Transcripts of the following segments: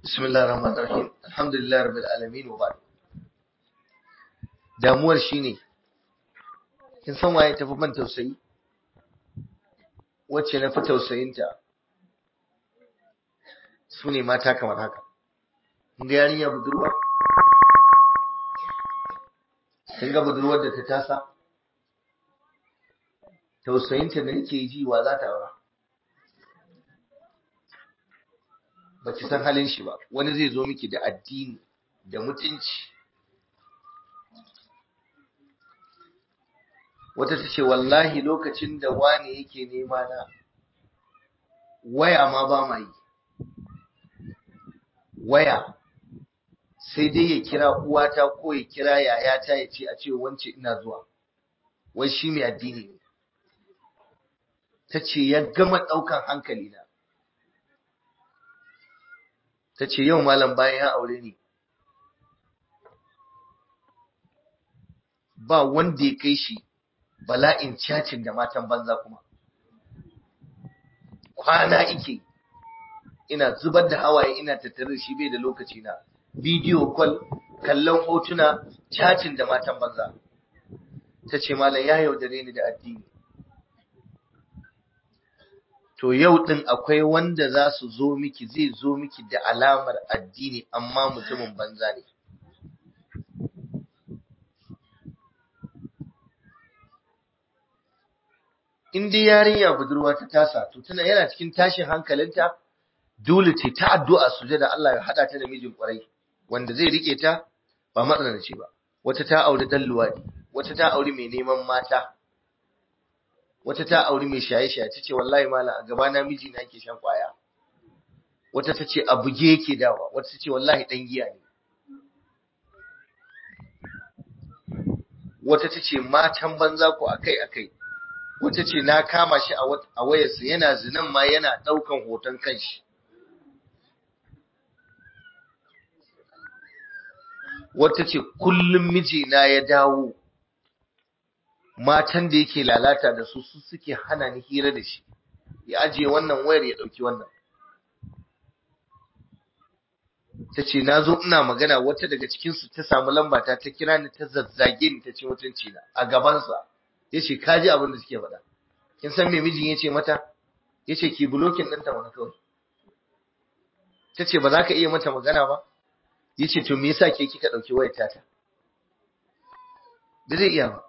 بسم الله الرحمن الرحيم الحمد لله رب العالمين وبعد damuwar shine kin san waye tafi ban tausayi wacce na fi tausayinta su ne mata kamar haka ga yarinya budurwa kin ga budurwar da ta tasa tausayinta da nake ji wa za ta aura ba ki san halin shi ba wani zai zo miki da addini da mutunci wata ta ce wallahi lokacin da wani yake nema na waya ma ba ma yi waya sai dai ya kira uwata ko ya kira yayata ya ce a ce wance ina zuwa wai shi mai addini ne ta ce ya gama ɗaukan hankali na ta ce yau malam bayan ya aure ni ba wanda ya kai shi bala'in cacin da matan banza kuma kwana ike ina zubar da hawaye ina tattare shi bai da lokaci na bidiyo kwal kallon hotuna cacin da matan banza ta ce malam ya yaudare ni da addini to yau din akwai wanda za su zo miki zai zo miki da alamar addini amma mutumin banza ne in dai yarinya budurwa ta tasa to tana yana cikin tashin hankalinta dole ce ta addu'a sujada Allah ya hada ta da mijin kwarai wanda zai rike ta ba matsalaci ba wata ta auri dan luwadi wata ta auri mai neman mata wata ta auri mai shaye-shaye ta ce wallahi mala a gaba na miji na yake shan kwaya wata ta ce a buge yake dawa wata ta ce wallahi dan giya ne wata ta ce matan banza ko akai-akai wata ce na kama shi a wayarsa yana zinan ma yana ɗaukan hoton kanshi wata ce kullum mijina ya dawo matan da yake lalata da su su suke hana ni hira da shi ya ajiye wannan wayar ya ɗauki wannan ta ce na zo ina magana wata daga cikinsu ta samu lambata ta kira ni ta zazzage ni ta ce mutunci na a gabansa ya ce ka ji abin da suke faɗa kin san me mijin ya ce mata ya ce ki bulokin ɗinta wani kawai ta ce ba za ka iya mata magana ba ya ce to me yasa ke kika ɗauki wayar tata da zai iya ba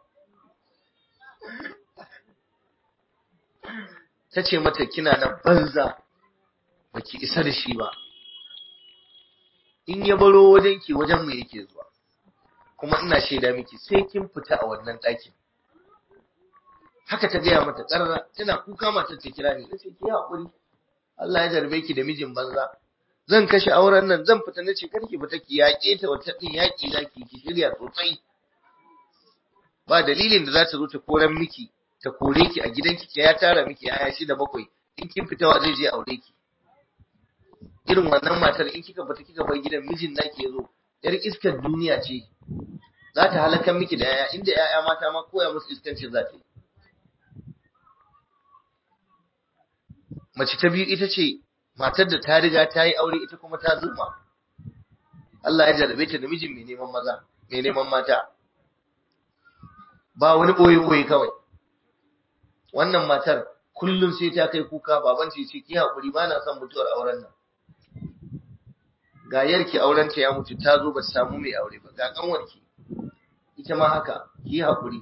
ta ce mata kina nan banza ba ki isa da shi ba in ya baro wajen ki wajen mu yake zuwa kuma ina shaida miki sai kin fita a wannan ɗakin haka ta gaya mata ƙarara tana kuka mata ta kira ni nace ki haƙuri Allah ya jarbe ki da mijin banza zan kashe auren nan zan fita nace kar ki fita ki yaƙe ta wata din yaƙi zaki ki shirya sosai ba dalilin da za ta zo ta koran miki ta kore ki a gidanki ki ya tara miki yaya shida bakwai in kin fita wa zai je aure ki irin wannan matar in kika fita kika bar gidan mijin naki yazo yar iskar duniya ce za ta halakar miki da yaya inda yaya mata ma koya musu iskancin za ta yi mace ta biyu ita ce matar da ta riga ta yi aure ita kuma ta zuma Allah ya jarabe ta da mijin mai neman maza mai neman mata ba wani boye-boye kawai wannan matar kullum sai ta kai kuka baban ce ce ki haƙuri ba na son mutuwar auren nan ga yarki auren ta ya mutu ta zo ba ta samu mai aure ba ga kanwarki ita ma haka ki haƙuri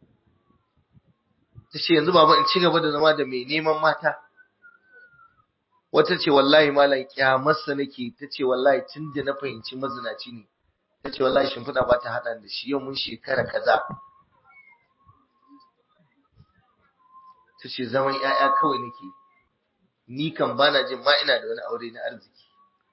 ta ce yanzu baba in ci gaba da zama da mai neman mata wata ce wallahi malam kyamarsa nake ta ce wallahi tun da na fahimci mazinaci ne ta ce wallahi shimfiɗa ba ta haɗa da shi yau mun shekara kaza ta ce zaman ‘ya'ya kawai nake ni kan bana jin ma ina da wani aure na arziki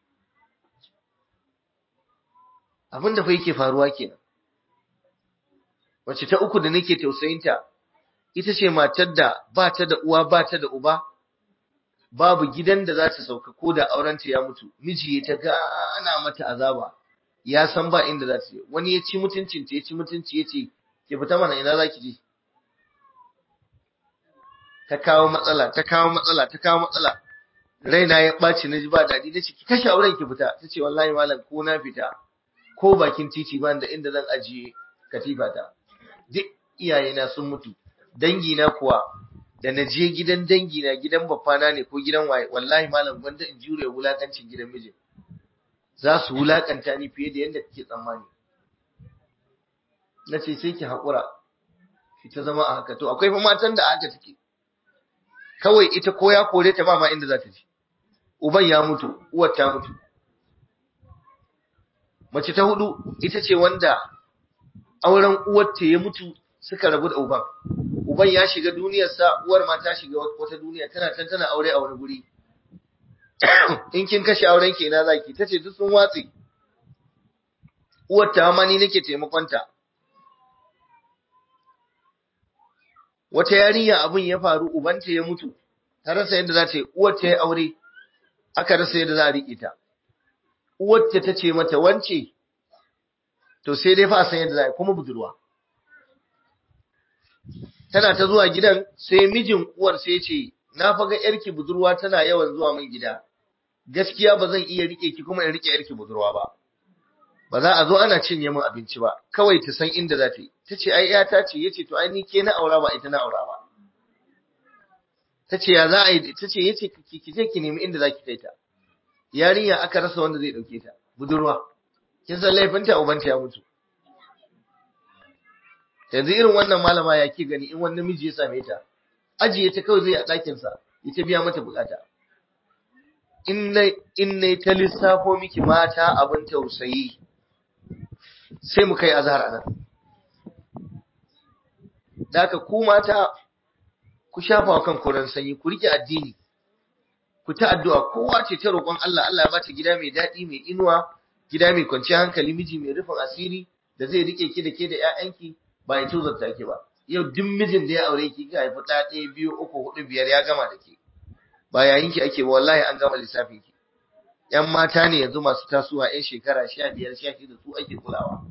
abin da fa yake faruwa kenan wacce ta uku da nake tausayinta ita ce matar da ba ta da uwa ba ta da uba babu gidan da za ta sauka ko da aurenta ya mutu miji ya ta gana mata azaba ya san ba inda za ta je wani ya ci mutuncin ta ya ci mutunci ya ce ki fita mana ina za ki je ta kawo matsala ta kawo matsala ta kawo matsala raina ya ɓaci na ji ba daɗi na ce ki kashe auren ki fita ta ce wallahi malam ko na fita ko bakin titi ba da inda zan ajiye katifa ta duk iyayena sun mutu dangina kuwa da na je gidan dangina gidan babbana ne ko gidan waye wallahi malam gwanda in jure wulakancin gidan mijin za su wulakanta ni fiye da yadda kake tsammani na ce sai ki haƙura ki ta zama a haka to akwai fa matan da aka take kawai ita ko ya kore ta ba ma inda za ta je uban ya mutu uwar ta mutu mace ta hudu ita ce wanda auren uwarta ya mutu suka rabu da uban uban ya shiga duniyarsa uwar ma ta shiga wata duniya tana can tana aure a wani guri in kin kashe auren ki ina zaki tace duk sun watsi uwar ta ma ni nake taimakonta wata yarinya abin ya faru ubanta ya mutu ta rasa yadda za ta yi uwar ta yi aure aka rasa yadda za a riƙe ta uwar ta ce mata wance to sai dai fa a san yadda za a yi kuma budurwa tana ta zuwa gidan sai mijin uwar sai ce na faga yarki budurwa tana yawan zuwa min gida gaskiya ba zan iya rike ki kuma in rike yarki budurwa ba ba za a zo ana cinye min abinci ba kawai ta san inda za ta yi ta ce ai yata ce yace to ai ni ke na aura ba ita na aura ba ta ce ya za a yi ta ce yace ki je ki nemi inda za ki kai ta yarinya aka rasa wanda zai dauke ta budurwa kin san laifinta ubanta ya mutu yanzu irin wannan malama ya ke gani in wani namiji ya same ta ajiye ta kawai zai a ɗakinsa ya ta biya mata bukata in na ta lissafo miki mata abin tausayi sai mu kai azhar anan da haka ku mata ku shafa wa kanku ran sanyi ku rike addini ku ta addu'a kowa ce ta roƙon Allah Allah ya bata gida mai daɗi mai inuwa gida mai kwanciyar hankali miji mai rufin asiri da zai rike ki da ke da ƴaƴanki ba ya tuzarta ki ba yau duk mijin da ya aure ki ka haifi ɗaya ɗaya biyu uku hudu biyar ya gama da ke ba yayin ki ake ba wallahi an gama lissafin ki ƴan mata ne yanzu masu tasowa ƴan shekara sha biyar sha shida su ake kulawa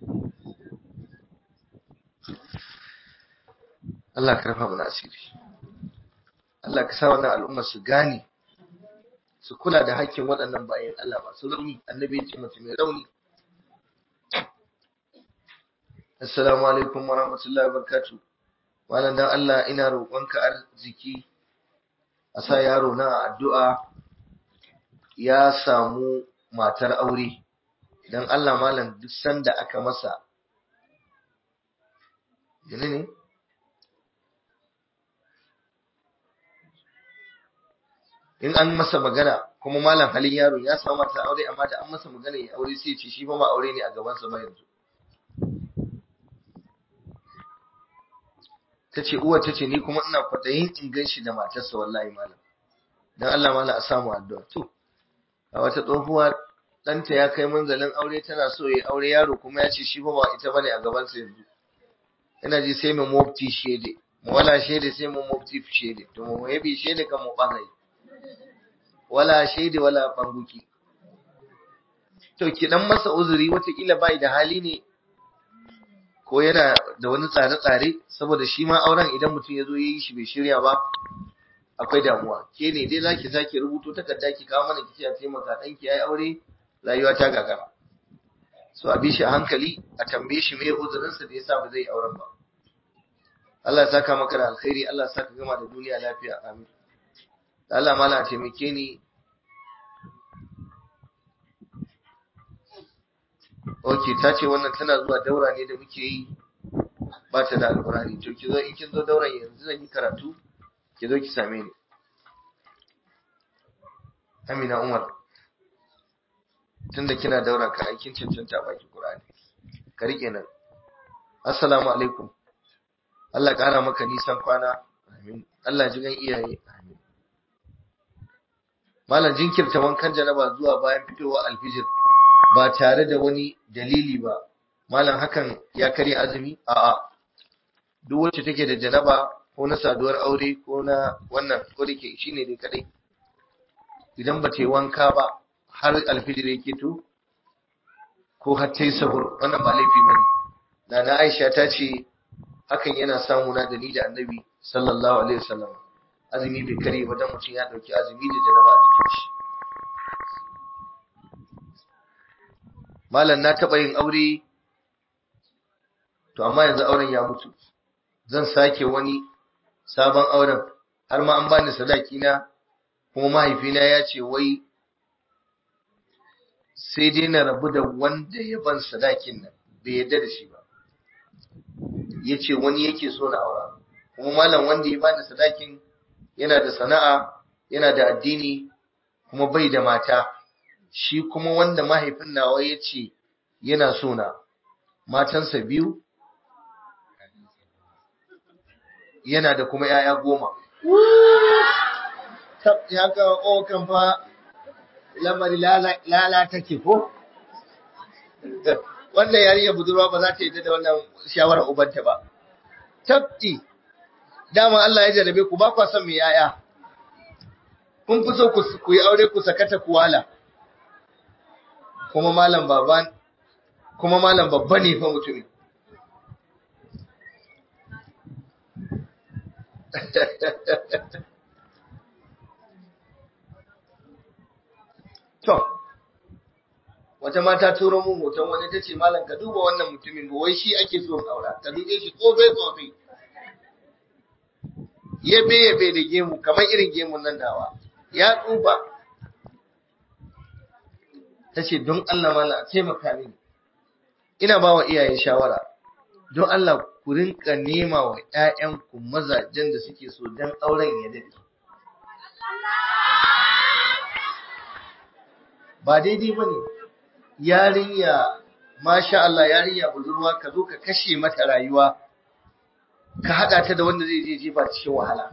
Allah ka rafa mana asiri Allah ka sa wannan al'ummar su gane su kula da hakkin waɗannan bayan Allah masu rauni annabi ya ce mutum mai rauni Assalamu alaikum wa rahmatullahi wa barakatuh. Malam dan Allah ina roƙonka arziki a sa yaro na addu'a ya samu matar aure. Dan Allah malam duk sanda aka masa Gane ne? In an masa magana kuma malam halin yaro ya samu matar aure amma da an masa magana ya aure sai ce shi fa ma aure ne a gabansa ba yanzu. ta ce uwar ta ce ni kuma ina kwaɗayin in gan shi da matarsa wallahi malam don Allah malam a samu addu'a to a wata tsohuwa ɗanta ya kai manzalin aure tana so ya aure yaro kuma ya ce shi fa ba ita bane a gabansa yanzu ina ji sai mu mufti shede mu wala shede sai mu mufti shede to mu yabi shede kan mu bangai wala shede wala banguki to ki dan masa uzuri watakila bai da hali ne ko yana da wani tsare-tsare saboda shi ma auren idan mutum ya zo ya yi shi bai shirya ba akwai damuwa ke ne dai zaki sake rubuto takarda ki kawo mana kici a taimaka dan ki yayi aure rayuwa ta gagara so a bi shi a hankali a tambaye shi me uzurin sa da yasa ba zai auren ba Allah ya saka maka da alkhairi Allah ya saka gama da duniya lafiya amin Allah mala taimake ni Ok, ta ce wannan tana zuwa daura ne da muke yi ba ta da alkurani. To ki zo in kin zo dauran yanzu zan yi karatu, ki zo ki same ni. Amina Umar. Tunda kina daura ka aikin cancanta baki Qur'ani. Ka rike nan. Assalamu alaikum. Allah ƙara maka nisan kwana. Amin. Allah ji gan iyaye. Amin. Malam jinkirta wankan janaba zuwa bayan fitowa alfijir. ba tare da wani dalili ba malam hakan ya karya azumi a'a duk wacce take da janaba ko na saduwar aure ko na wannan ko da ke shine dai kadai idan ba ta yi wanka ba har alfijir yake to ko har ta yi sahur wannan ba laifi ba ne na na aisha ta ce hakan yana samu na da ni da annabi sallallahu alaihi wasallam azumi bai kare ba dan mutum ya dauki azumi da janaba a jikin shi malam na taba yin aure to amma yanzu auren ya mutu zan sake wani sabon auren har ma an bani sadaki na kuma mahaifina ya ce wai sai dai na rabu da wanda ya ban sadakin nan bai yarda da shi ba ya ce wani yake so na aura kuma malam wanda ya bani sadakin yana da sana'a yana da addini kuma bai da mata shi kuma wanda mahaifin nawa ya ce yana so na matansa biyu yana da kuma 'ya'ya goma ya ka o kan fa lamari lala take ko wannan yarinya budurwa ba za ta yi da wannan shawarar ubanta ba tabti dama Allah ya jarabe ku ba kwa son mai yaya kun fi so ku yi aure ku sakata kuwala kuma malam baban kuma malam babba ne fa mutumin To, wata mata turo mun hoton wani ta ce malam ka duba wannan mutumin ba wai shi ake so aura ka dube shi tsofe tsofe yabe yabe da gemu kamar irin gemun nan dawa ya tsufa ta ce don Allah malam a taimaka mini ina ba wa iyaye shawara don Allah ku rinka nema wa ‘ya'yanku mazajen da suke so don auren ya daɗe. Ba daidai ba ne, yarinya, masha Allah yarinya budurwa ka zo ka kashe mata rayuwa, ka haɗa ta da wanda zai je jefa cikin wahala.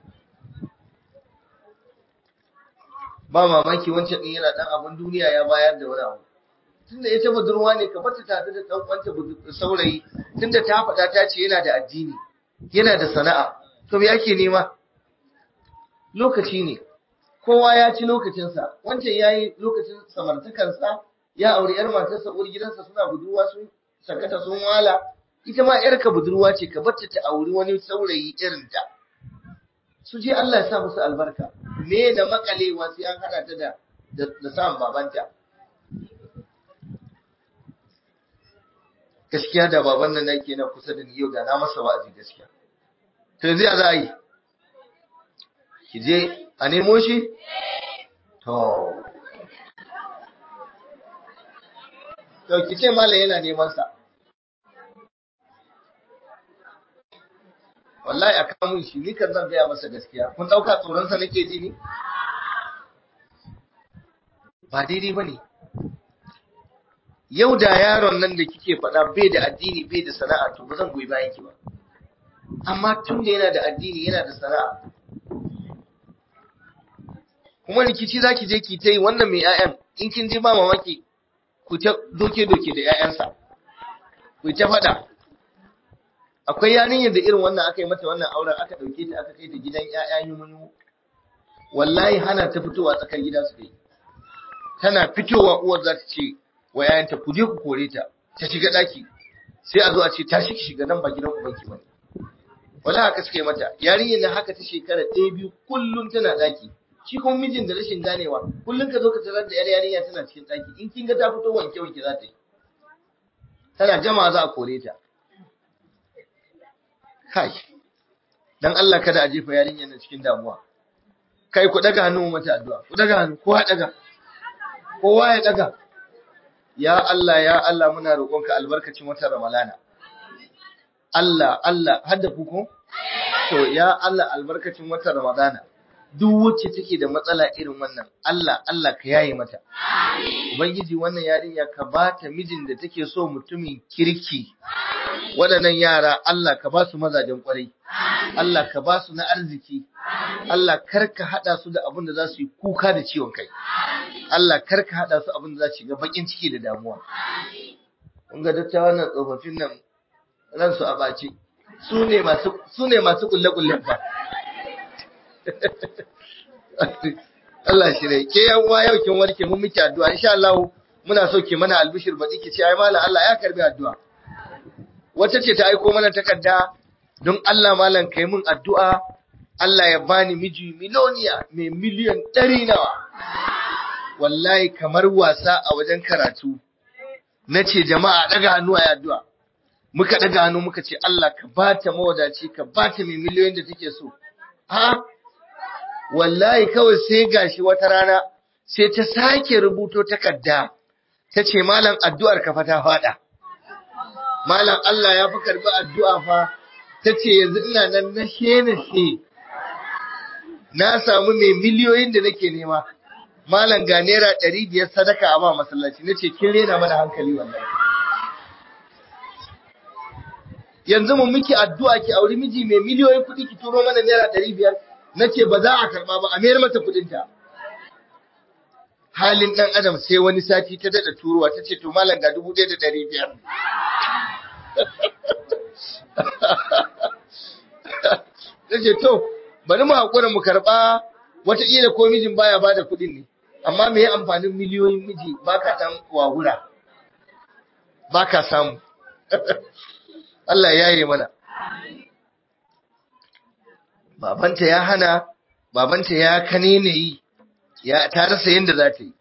Ba mamaki wancan ɗin yana ɗan abin duniya ya bayar da wani abu. tunda ita budurwa ne ka bata tare da dan uwanta saurayi tunda ta faɗa ta ce yana da addini yana da sana'a to me yake nema lokaci ne kowa ya ci lokacinsa wancan yayi lokacin samartakarsa ya auri yar matarsa uwar gidansa suna budurwa sun sakata sun wala ita ma yarka budurwa ce ka bata ta auri wani saurayi irin ta su je Allah ya sa musu albarka me da makalewa sai an hada ta da da samun babanta gaskiya da baban nan nake na kusa da ni yau da na masa wa'azi gaskiya to yanzu ya za a yi ki je a nemo shi to to ki ce malam yana neman sa wallahi a kamun shi ni kan zan gaya masa gaskiya kun dauka tsoron sa nake ji ni ba daidai bane yau da yaron nan da kike faɗa bai da addini bai da sana'a to ba zan goyi bayan ki ba amma tun da yana da addini yana da sana'a kuma rikici zaki je ki ta yi wannan mai 'ya'yan in kin ji ba mamaki ku ta doke doke da 'ya'yansa ku ta faɗa akwai yarinyar da irin wannan aka yi mata wannan auren aka ɗauke ta aka kai ta gidan 'ya'ya yumu wallahi hana ta fitowa tsakar gida su kai tana fitowa uwar za ta ce wa yayanta ku je ku kore ta ta shiga daki sai a zo a ce tashi ki shiga nan ba gidan ubanki bane wala haka suka yi mata yarinyar nan haka ta shekara ɗaya biyu kullum tana daki shi kuma mijin da rashin ganewa kullum ka zo ka tarar da yar yarinya tana cikin daki in kin ga ta fito wanke wanke za ta yi tana jama'a za a kore ta kai dan Allah kada a jefa yarinyar nan cikin damuwa kai ku daga hannu mata addu'a ku daga hannu kowa daga kowa ya daga ya Allah ya Allah muna roƙonka albarkacin watan Ramalana Allah Allah hadda ku ko to ya Allah albarkacin watan Ramadana duk wacce take da matsala irin wannan Allah Allah ka yaye mata ubangiji wannan yarinya ka bata mijin da take so mutumin kirki waɗannan yara Allah ka ba su mazajen kwarai Allah ka ba su na arziki Allah kar ka haɗa su da abin da za su yi kuka da ciwon kai Allah kar ka haɗa su abin da za su shiga bakin ciki da damuwa kun ga dattawan nan tsofaffin nan ransu a ɓace su ne masu su ne masu kulle-kullen fa Allah shi ne ke yan uwa yau kin warke mun miki addu'a insha Allah muna so ki mana albishir baɗi ki ce ai mallam Allah ya karbi addu'a wata ce ta aiko mana takarda don Allah malam kai mun addu'a Allah ya bani miji miloniya mai miliyan ɗari nawa wallahi kamar wasa a wajen karatu na ce jama'a ɗaga hannu a addu'a muka ɗaga hannu muka ce Allah ka ba ta mawadaci ka ba ta mai miliyoyin da take so ha wallahi kawai sai gashi wata rana sai ta sake rubuto takarda ta ce malam addu'ar ka fa ta faɗa malam Allah ya fi karbi addu'a fa ta ce yanzu ina nan na she na samu mai miliyoyin da nake nema malam ga naira ɗari biyar sadaka a ba masallaci na ce kin rena mana hankali wallahi yanzu mun miki addu'a ki auri miji mai miliyoyin kuɗi ki turo mana naira ɗari biyar na ce ba za a karɓa ba a mayar mata kuɗinta halin ɗan adam sai wani sati ta daɗa turowa ta ce to malam ga dubu ɗaya da ɗari biyar ta ce to bari mu haƙura mu karɓa wataƙila ko mijin baya ba da kuɗin ne amma me amfanin miliyoyin miji ba ka ɗan wahura ba ka samu Allah ya yi mana babanta ya hana babanta ya kane ne yi ya ta rasa yadda za ta yi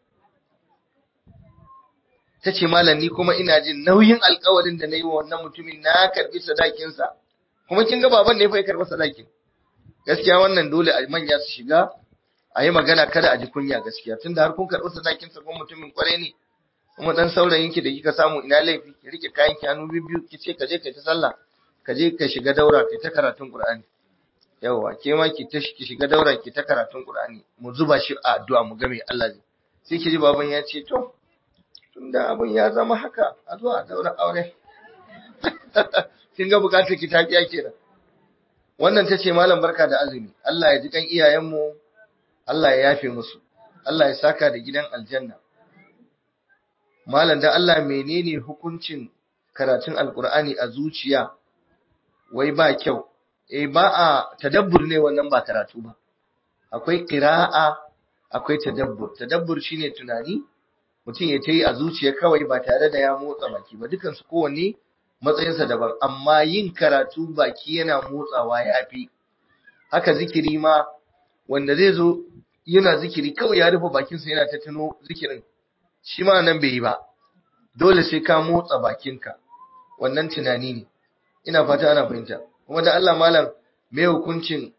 ta ce malam ni kuma ina jin nauyin alkawarin da na yi wa wannan mutumin na karbi sadakinsa kuma kin ga baban ne fa ya karbi sadakin gaskiya wannan dole a manya su shiga a yi magana kada a ji kunya gaskiya tunda har kun karbi sadakinsa kuma mutumin kwarai ne kuma dan saurayin ki da kika samu ina laifi ki rike kayan ki hannu biyu ki ce ka je kai ta sallah ka je ka shiga daura kai ta karatun qur'ani yawa ke ma ki ta ki shiga daura ki ta karatun qur'ani mu zuba shi a addu'a mu ga me Allah zai sai ki ji baban ya ce to tunda abin ya zama haka a zo a daura aure kin ga bukatar ki ta biya kenan wannan tace malam barka da azumi Allah ya ji kan iyayenmu Allah ya yafe musu Allah ya saka da gidan aljanna malam da Allah menene hukuncin karatun alkur'ani a zuciya wai ba kyau eh ba a tadabbur ne wannan ba karatu ba akwai qira'a akwai tadabbur tadabbur shine tunani mutum ya tayi a zuciya kawai ba tare da ya motsa baki ba dukan su kowanne matsayinsa daban amma yin karatu baki yana motsawa yafi haka zikiri ma wanda zai zo yana zikiri kawai ya rufe bakinsa yana ta tuno zikirin shi ma nan bai yi ba dole sai ka motsa bakinka wannan tunani ne ina fata ana fahimta kuma da Allah malam me hukuncin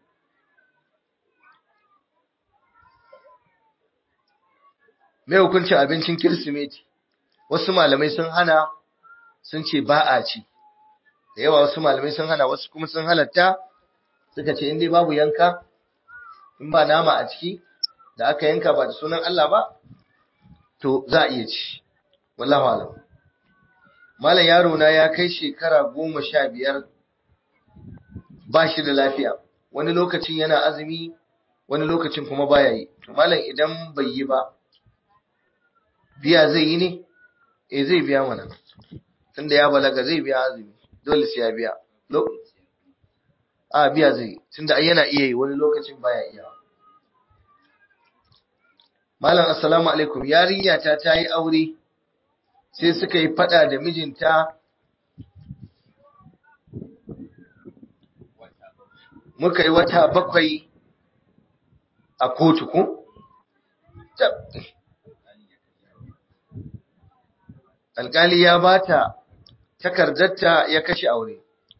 me hukuncin abincin kirsimeti wasu malamai sun hana sun ce ba a ci da yawa wasu malamai sun hana wasu kuma sun halatta suka ce in dai babu yanka in ba nama a ciki da aka yanka ba da sunan Allah ba to za a iya ci wallahu alam malam yaro na ya kai shekara goma sha biyar ba shi da lafiya wani lokacin yana azumi wani lokacin kuma baya yi to malam idan bai yi ba biya zai yi ne eh zai biya mana tunda ya balaga zai biya azumi dole sai ya biya a biya zai tunda yana iya yi wani lokacin baya iya Malam assalamu alaikum yarinya ta ta yi aure sai suka yi fada da mijinta muka yi wata bakwai a kotu ko? Alƙali ya bata takardarta ya kashe aure.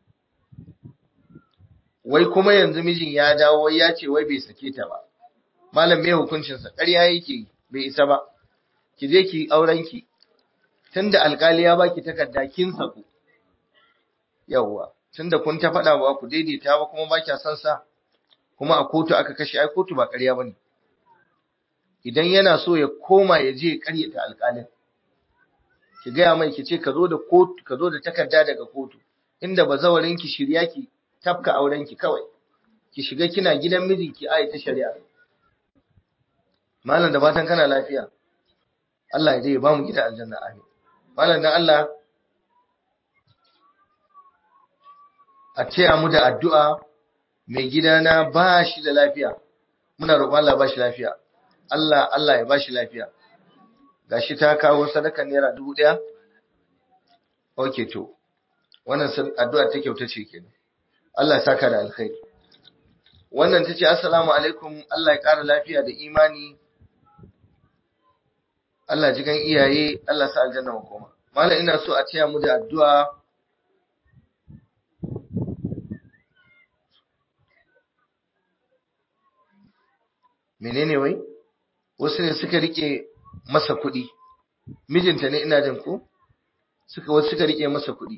Wai kuma yanzu mijin ya dawo ya ce wai bai sake ta ba. malam mai hukuncinsa ƙarya yake bai isa ba ki je ki aurenki tunda alƙali ya baki takarda kin saku yawwa tunda kun ta faɗa ba ku daidaita ba kuma ba kya son sa kuma a kotu aka kashe ai kotu ba ƙarya bane idan yana so ya koma ya je ya ƙaryata alƙalin ki gaya mai ki ce ka zo da kotu ka zo da takarda daga kotu inda bazawarin ki shirya ki tafka auren ki kawai ki shiga kina gidan mijinki ai ta shari'a malam da fatan kana lafiya Allah ya dai ba mu gida aljanna amin malam dan Allah a taya mu da addu'a mai gidana ba shi da lafiya muna roƙon Allah ba shi lafiya Allah Allah ya ba shi lafiya gashi ta kawo sadaka naira dubu ɗaya okay to wannan addu'a ta kyauta ce kenan Allah ya saka da alkhairi wannan ta ce assalamu alaikum Allah ya ƙara lafiya da imani Allah ji gan iyaye Allah sa aljanna makoma malam ina so a taya mu da addu'a menene wai wasu ne suka rike masa kuɗi mijinta ne ina jin ko suka wasu suka rike masa kuɗi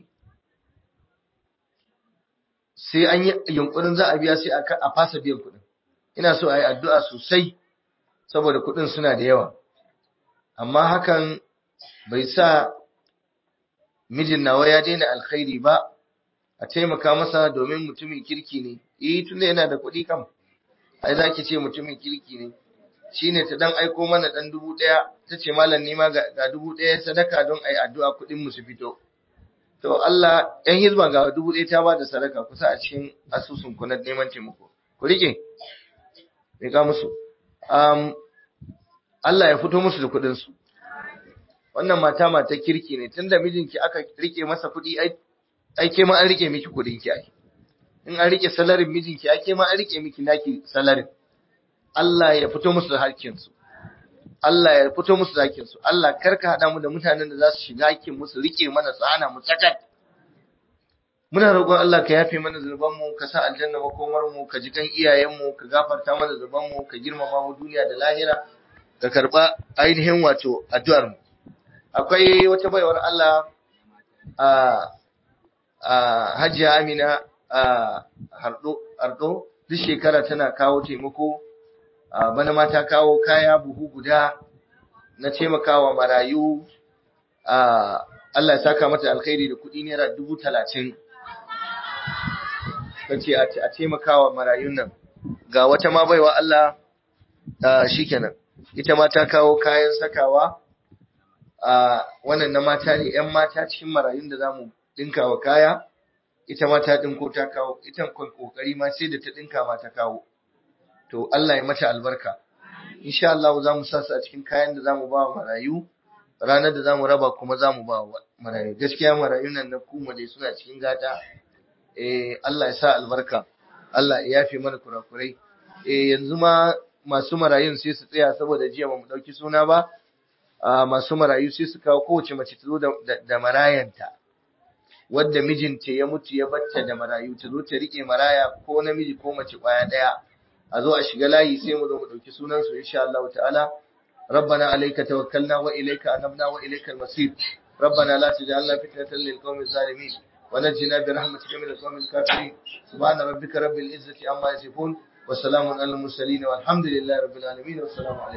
sai an yi yunkurin za a biya sai a fasa biyan kuɗin ina so a yi addu'a sosai saboda kuɗin suna da yawa amma hakan bai sa mijin nawa ya daina alkhairi ba a taimaka masa domin mutumin kirki ne eh tunda yana da kuɗi kam ai za ki ce mutumin kirki ne shine ta dan aiko mana dan dubu ɗaya ta ce malam nima ga dubu ɗaya sadaka don a yi addu'a kuɗin mu su fito to Allah ‘yan hizba ga dubu ɗaya ta ba da sadaka kusa a cikin asusun ku na neman taimako ku rike me ka musu um, Allah ya fito musu da kuɗinsu wannan mata mata kirki ne tunda mijinki aka rike masa kuɗi ai ke ma an rike miki kuɗin ki ai in an rike salarin mijinki ai ke ma an rike miki naki salarin Allah ya fito musu da hakkinsu Allah ya fito musu da hakkinsu Allah karka haɗa mu da mutanen da za su shiga hakkin musu rike mana su hana mu sakat muna roƙon Allah ka yafe mana zunubanmu ka sa aljanna makomar mu ka ji kan iyayenmu ka gafarta mana zunubanmu ka girmama mu duniya da lahira ka karba ainihin wato addu'ar mu akwai wata baiwar Allah a a Hajiya Amina a Hardo Ardo duk shekara tana kawo taimako bana ma ta kawo kaya buhu guda na taimakawa marayu Allah ya saka mata alkhairi da kuɗi naira dubu talatin ce a taimakawa marayun nan ga wata ma baiwa Allah shikenan ita ma ta kawo kayan sakawa a wannan na mata ne ‘yan mata cikin marayun da za mu ɗinka wa kaya ita ma ta ɗinko ta kawo ita kwan ƙoƙari ma sai da ta ɗinka ma ta kawo to Allah ya mata albarka insha Allah za mu sa su a cikin kayan da za mu ba wa marayu ranar da za mu raba kuma za mu ba wa marayu gaskiya marayun nan na kuma dai suna cikin gata eh Allah ya sa albarka Allah ya yafe mana kurakurai eh yanzu ma masu marayun sai su tsaya saboda jiya ba mu dauki suna ba masu marayu sai su kawo kowace mace ta zo da marayanta wadda mijinta ya mutu ya batta da marayu ta zo ta rike maraya ko namiji ko mace kwaya daya a zo a shiga layi sai mu zo mu dauki sunan su insha Allah ta'ala ربنا عليك توكلنا وإليك أنبنا وإليك المصير ربنا لا تجعلنا فتنة للقوم الظالمين ونجنا برحمتك من القوم الكافرين سبحان ربك رب العزة عما يصفون وسلام على المرسلين والحمد لله رب العالمين والسلام عليكم